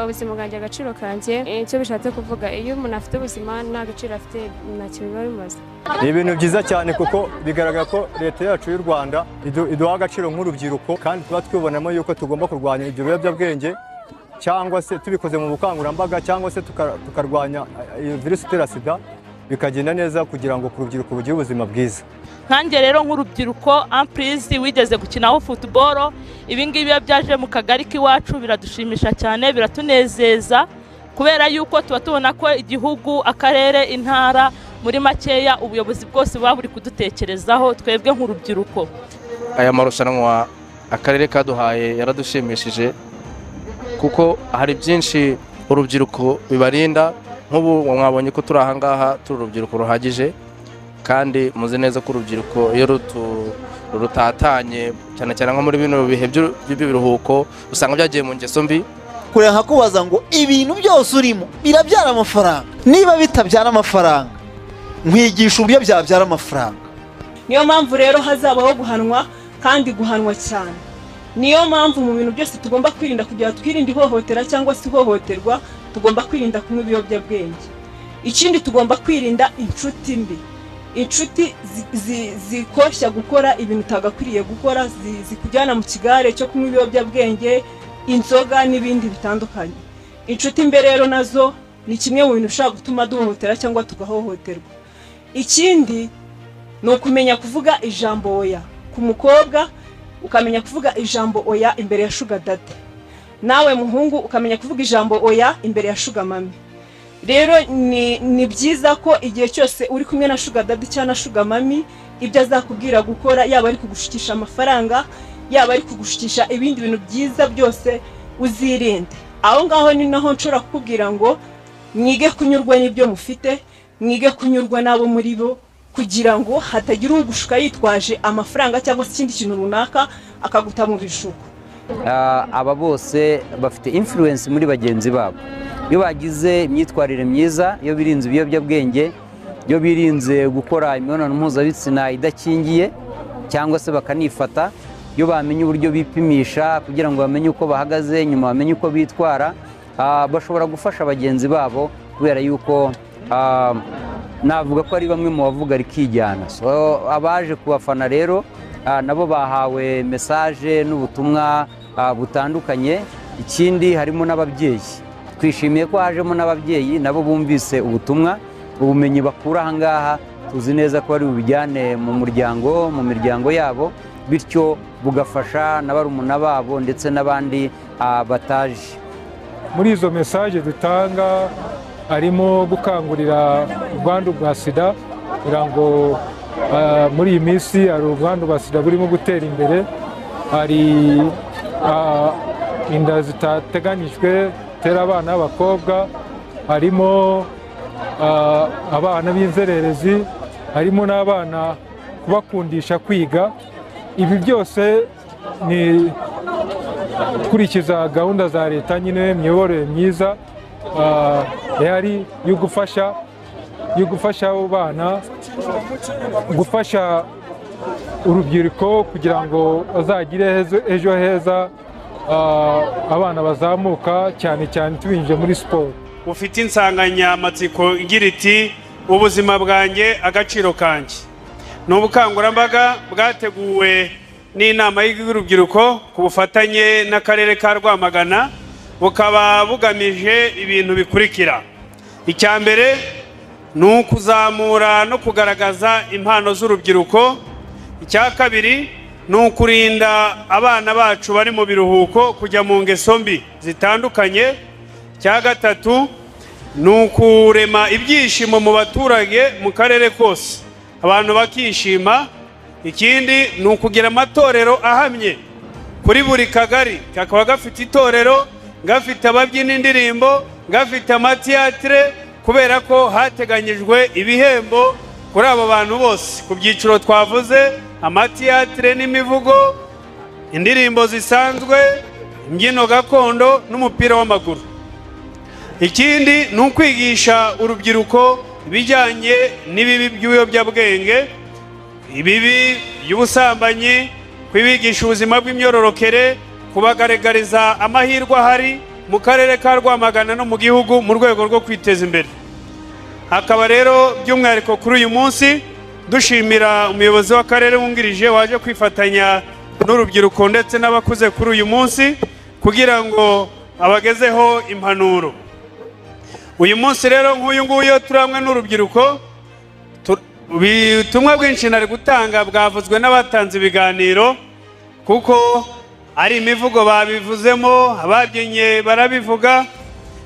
ubuzima bwanjye agaciro kanjye icyo bishatse kuvuga iyo umuntu afite ubuzima nta gaciro afite ntacyo biba bimaze ni ibintu byiza cyane kuko bigaragara ko leta yacu y'u rwanda idu- iduha agaciro nk'urubyiruko kandi tuba twibonamo yuko tugomba kurwanya ibyo biyobyabwenge cyangwa se tubikoze mu bukangurambaga cyangwa se tuka- tukarwanya eh, iyo virusi itera sida bikagenda neza kugira ngo urubyiruko rugire ubuzima bwiza nkanjye rero nk'urubyiruko ampurizi wigeze gukinaho futuboro ibi ngibi iyo byaje mu kagari k'iwacu biradushimisha cyane biratunezeza kubera yuko tuba tubona ko igihugu akarere intara muri makeya ubuyobozi bwose buba buri kudutekerezaho twebwe nk'urubyiruko aya marushanwa akarere kaduhaye yaradushimishije kuko hari byinshi urubyiruko bibarinda nk'ubu mwabonye ko turi aha ngaha turi urubyiruko ruhagije kandi muzi neza ko urubyiruko iyo rutu- rutatanye cyane cyane nko muri bino bihe by'u- by'ibiruhuko usanga byagiye mu ngeso mbi kureba nkakubaza ngo ibintu byose urimo birabyara amafaranga niba bitabyara amafaranga nkwigisha uburyo byabyara amafaranga niyo mpamvu rero hazabaho guhanwa kandi guhanwa cyane niyo mpamvu mu bintu byose tugomba kwirinda kugira ngo twirinde ihohotera cyangwa se ihohoterwa tugomba kwirinda kunywa ibiyobyabwenge ikindi tugomba kwirinda inshuti mbi inshuti zi- zi- zikoshya gukora ibintu utagakwiriye gukora zi- zikujyana mu kigare cyo kunywa ibiyobyabwenge inzoga n'ibindi bitandukanye inshuti mbi rero nazo ni kimwe mu bintu bishobora gutuma duhohotera cyangwa tugahohoterwa ikindi ni ukumenya kuvuga ijambo oya ku mukobwa ukamenya kuvuga ijambo oya imbere ya shuga dade nawe muhungu ukamenya kuvuga ijambo oya imbere ya shuga mami rero ni, ni byiza ko igihe cyose uri kumwe na shuga dade cyangwa na shuga mami ibyo azakubwira gukora yaba ari kugushikisha amafaranga yaba ari kugushikisha ibindi bintu byiza byose uzirinde aho ngaho ni naho nshobora kukubwira ngo mwige kunyurwa n'ibyo mufite mwige kunyurwa n'abo muri bo kugira ngo hatagira ugushuka yitwaje amafaranga cyangwa se ikindi kintu runaka akaguta mu bishuko Ah, aba bose bafite influence muri bagenzi babo iyo bagize imyitwarire myiza iyo birinze ibiyobyabwenge iyo birinze gukora imibonano mpuzabitsina idakingiye cyangwa se bakanifata iyo bamenye uburyo bipimisha kugira ngo bamenye uko bahagaze nyuma bamenye uko bitwara ah, bashobora gufasha bagenzi babo kubera yuko ah, navuga ko ari bamwe mu bavuga rikijyana so abaje kubafana rero ah, nabo bahawe mesaje n'ubutumwa ah, butandukanye ikindi harimo n'ababyeyi twishimiye ko hajemo n'ababyeyi nabo bumvise ubutumwa ubumenyi bakura aha ngaha tuzi neza ko bari bubijyane mu muryango mu miryango yabo bityo bugafasha na barumuna babo ndetse n'abandi ah, bataje muri izo mesaje dutanga harimo gukangurira ubwandu bwa sida kugira ngo ah, muri iyi minsi hari ubwandu bwa sida burimo gutera imbere hari ah, inda zitateganyijwe zitera abana b'abakobwa harimo ah, abana b'inzererezi harimo n'abana kubakundisha kwiga ibi byose ni gukurikiza gahunda za leta nyine imiyoborere myiza ah, ihari yo gufasha yo gufasha abo bana gufasha urubyiruko kugira ngo bazagire hezo- ejo heza ah, abana bazamuka cyane cyane tubinjije muri siporo bufite insanganyamatsiko igira iti ubuzima bwanjye agaciro kanjye ni ubukangurambaga bwateguwe n'inama y'urubyiruko ku bufatanye n'akarere ka rwamagana bukaba bugamije ibintu bikurikira icya mbere ni ukuzamura no kugaragaza impano z'urubyiruko icya kabiri ni ukurinda abana bacu bari mu biruhuko kujya mu ngeso mbi zitandukanye icya gatatu ni ukurema ibyishimo mu baturage mu karere kose abantu bakishima ikindi ni ukugira amatorero ahamye kuri buri kagari kakaba gafite itorero gafite ababyiina indirimbo gafite amatiyatire kubera ko hateganyijwe ibihembo kuri abo bantu bose ku byiciro twavuze amatiyatire n'imivugo indirimbo zisanzwe imbyino gakondo n'umupira w'amaguru ikindi ni ukwigisha urubyiruko ibijyanye n'ibibi by'ibiyobyabwenge ibibi by'ubusambanyi kubigisha ubuzima bw'imyororokere kubagaragariza amahirwe ahari mu karere ka rwamagana no mu gihugu mu rwego rwo kwiteza imbere hakaba rero by'umwihariko kuri uyu munsi dushimira umuyobozi w'akarere wungirije waje kwifatanya n'urubyiruko ndetse n'abakuze kuri uyu munsi kugira ngo abagezeho impanuro uyu munsi rero nk'uyu nguyu turi hamwe n'urubyiruko tu- ubutumwa bwinshi nari gutanga bwavuzwe n'abatanze ibiganiro kuko ari imivugo babivuzemo ababyinnye barabivuga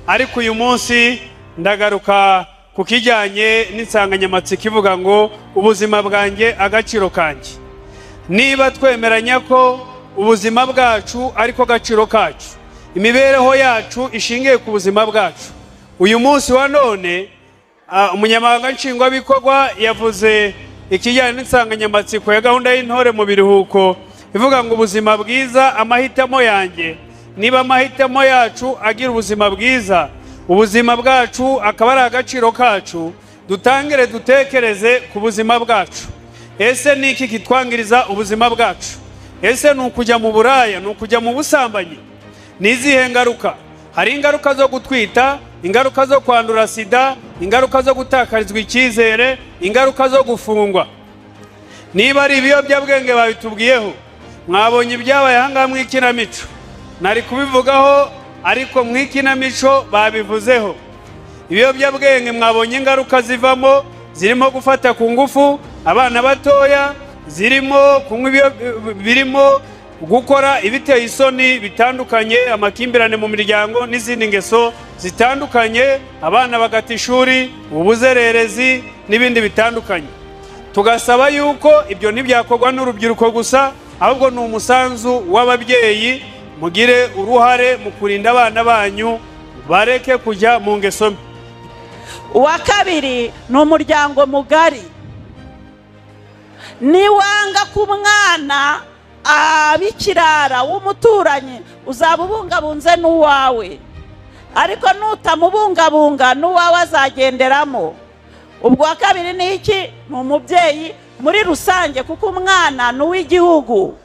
ariko uyu munsi ndagaruka ku kijyanye n'insanganyamatsiko ivuga ngo ubuzima bwanjye agaciro kanjye niba twemeranya ko ubuzima bwacu ariko gaciro kacu imibereho yacu ishingiye ku buzima bwacu uyu munsi wa none ah, umunyamabanga nshingwabikorwa yavuze ikijyanye n'insanganyamatsiko ya gahunda y'intore mu biruhuko ivuga ngo ubuzima bwiza amahitamo yanjye niba amahitamo yacu agira ubuzima bwiza ubuzima bwacu akaba ari agaciro kacu dutangire dutekereze ku buzima bwacu ese ni iki kitwangiriza ubuzima bwacu ese ni ukujya mu buraya ni ukujya mu busambanyi ni izihe ngaruka hari ingaruka zo gutwita ingaruka zo kwandura sida ingaruka zo gutakarizwa icyizere ingaruka zo gufungwa niba ari ibiyobyabwenge babitubwiyeho mwabonye ibyabaye ahangaha mu ikinamico nari kubivugaho ariko mu ikinamico babivuzeho ibiyobyabwenge mwabonye ingaruka zivamo zirimo gufata ku ngufu abana batoya zirimo kunywa ibyo- birimo gukora ibiteye isoni bitandukanye amakimbirane mu miryango n'izindi ngeso zitandukanye abana bagata ishuri ubuzererezi n'ibindi bitandukanye tugasaba yuko ibyo ntibyakorwa n'urubyiruko gusa ahubwo ni umusanzu w'ababyeyi mugire uruhare mu kurinda abana banyu bareke kujya mu ngeso mbi uwa kabiri ni umuryango mugari niwanga ku mwana aba ikirara w'umuturanyi uzaba ubungabunze n'uwawe ariko nutamubungabunga n'uwawe azagenderamo ubwo uwa kabiri ni iki ni umubyeyi muri rusange kuko umwana ni uw'igihugu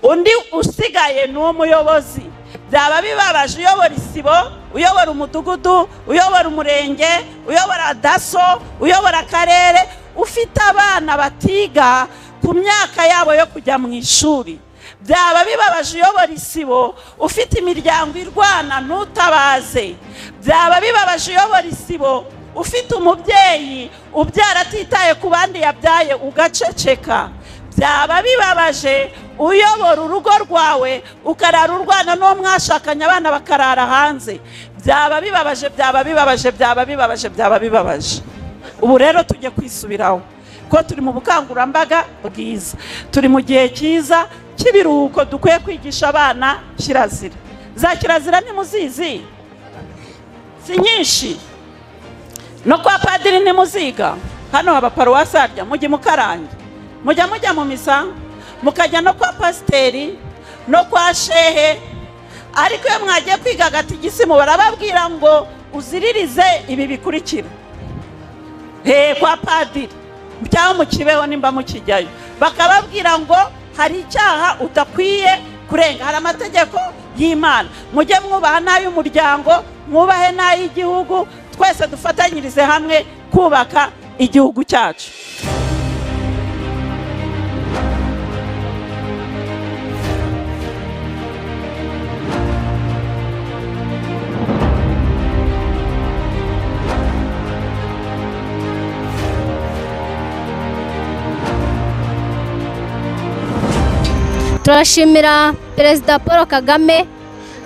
undi usigaye ni umuyobozi byaba bibabaje uyobora isibo uyobora umudugudu uyobora umurenge uyobora daso uyobora akarere ufite abana batiga ku myaka yabo yo kujya mu ishuri byaba bibabaje uyobora isibo ufite imiryango irwana ntutabaze byaba bibabaje uyobora isibo ufite umubyeyi ubyara atitaye ku bandi yabyaye ugaceceka byaba bibabaje uyobora urugo rwawe ukarara urwana n'uwo mwashakanye abana bakarara hanze byaba bibabaje byaba bibabaje byaba bibabaje byaba bibabaje ubu rero tujye kwisubiraho ko turi mu bukangurambaga bwiza turi mu gihe cyiza cy'ibiruhuko dukwiye kwigisha abana kirazira za kirazira ni muzizi si nyinshi no kwa padiri ni muziga hano haba paruwasi harya mujye mukarange mujya mujya mu misa mukajya no kwa pasiteri no kwa shehe ariko iyo mwagiye kwiga agatigitsimu barababwira ngo uziririze ibi bikurikira he kwa padiri cyangwa mukibeho nimba mukijyayo bakababwira ngo hari icyaha udakwiye kurenga hari amategeko y'imana mujye mwubaha n'ay'umuryango mwubahe n'ay'igihugu twese dufatanyirize hamwe kubaka igihugu cyacu turashimira perezida paul kagame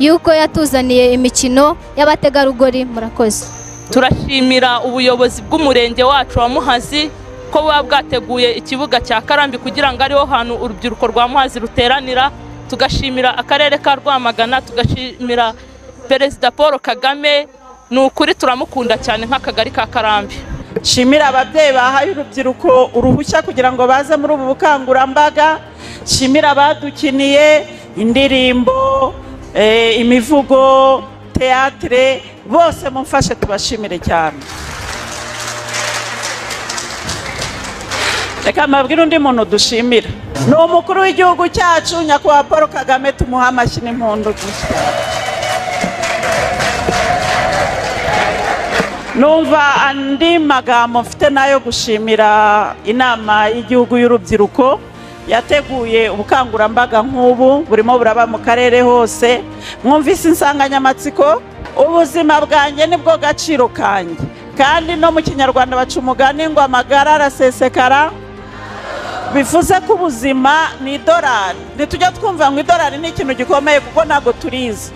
yuko yatuzaniye imikino y'abategarugori murakoze turashimira ubuyobozi bw'umurenge wacu wa muhazi ko buba bwateguye ikibuga cya karambi kugira ngo ariho hantu urubyiruko rwa muhazi ruteranira tugashimira akarere ka rwamagana tugashimira perezida paul kagame ni ukuri turamukunda cyane nk'akagari ka karambi nshimira ababyeyi bahaye urubyiruko uruhushya kugira ngo baze muri ubu bukangurambaga nshimira abadukiniye indirimbo eh, imivugo teatire bose mumfashe tubashimire cyane reka mbabwire undi muntu dushimira ni umukuru w'igihugu cyacu nyakubahwa paul kagame tumuhe amashyi n'impundu dushya numva andi magambo mfite nayo gushimira inama y'igihugu y'urubyiruko yateguye ubukangurambaga nk'ubu burimo buraba mu karere hose mwumvise insanganyamatsiko ubuzima bwanjye nibwo gaciro kanjye kandi no mu kinyarwanda baca umugani ngo amagara arasesekara bivuze ko ubuzima ni idorari ntitujya twumva ngo idorari ni ikintu gikomeye kuko ntabwo turizi